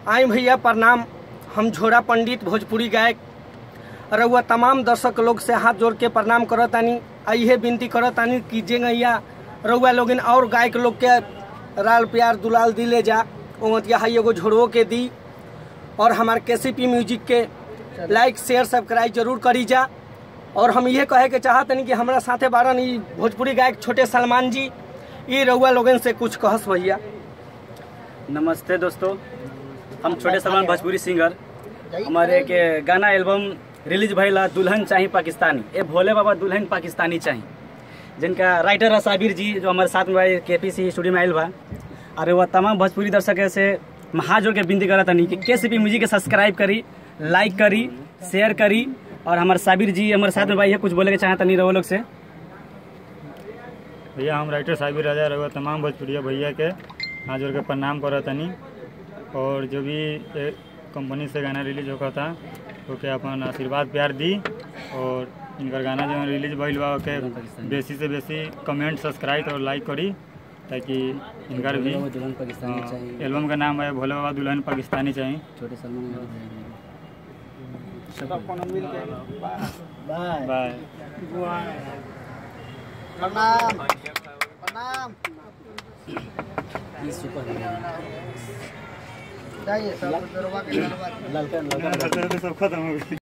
आई भैया प्रणाम हम झोरा पंडित भोजपुरी गायक रउआ तमाम दर्शक लोग से हाथ जोड़ के प्रणाम करतानी आ इहे विनती करतानी कि जे गैया रउआ लोगिन और गायक लोग के राल प्यार दुलाल दिले जा ओमतिया हाई एगो झोड़ो के दी और हमार केसीपी म्यूजिक के लाइक शेयर सब्सक्राइब जरूर करी जा और हम ये कहे के चाहतनी कि हमारा साथे बारन ई भोजपुरी गायक छोटे सलमान जी ई रउआ लोगन से कुछ कहस भैया नमस्ते दोस्तों हम छोटे सलमान भोजपुरी सिंगर हमारे के गाना एल्बम रिलीज भइला दुल्हन चाही पाकिस्तानी ए भोले बाबा दुल्हन पाकिस्तानी चाही जिनका राइटर है साबिर जी जो हमारे साथ में के पी सी स्टूडियो में आयल बा और वह तमाम भोजपुरी दर्शक से मैं हाथ जोड़ के विनती करत तनी कि के सी पी म्यूजिक के सब्सक्राइब करी लाइक करी शेयर करी और हमारे साबिर जी हमारे साथ में भाई है कुछ बोले के चाहता नहीं रहो लोग से भैया हम राइटर साबिर राजा रहुआ तमाम भोजपुरिया भैया के हाथ जोड़ के प्रणाम करत तनी और जो भी ए, कंपनी से गाना रिलीज होगा था ओके अपन आशीर्वाद प्यार दी और इनकर गाना जो रिलीज भइल बा ओके बेसी से बेसी कमेंट सब्सक्राइब और लाइक करी ताकि इनकर भी दुल्हन पाकिस्तानी हाँ, चाहिए एल्बम का नाम है भोले बाबा दुल्हन पाकिस्तानी चाहिए छोटे सलमान बाय प्रणाम प्रणाम सुपर चाहिए सब ललका ललका सब खत्म हो गई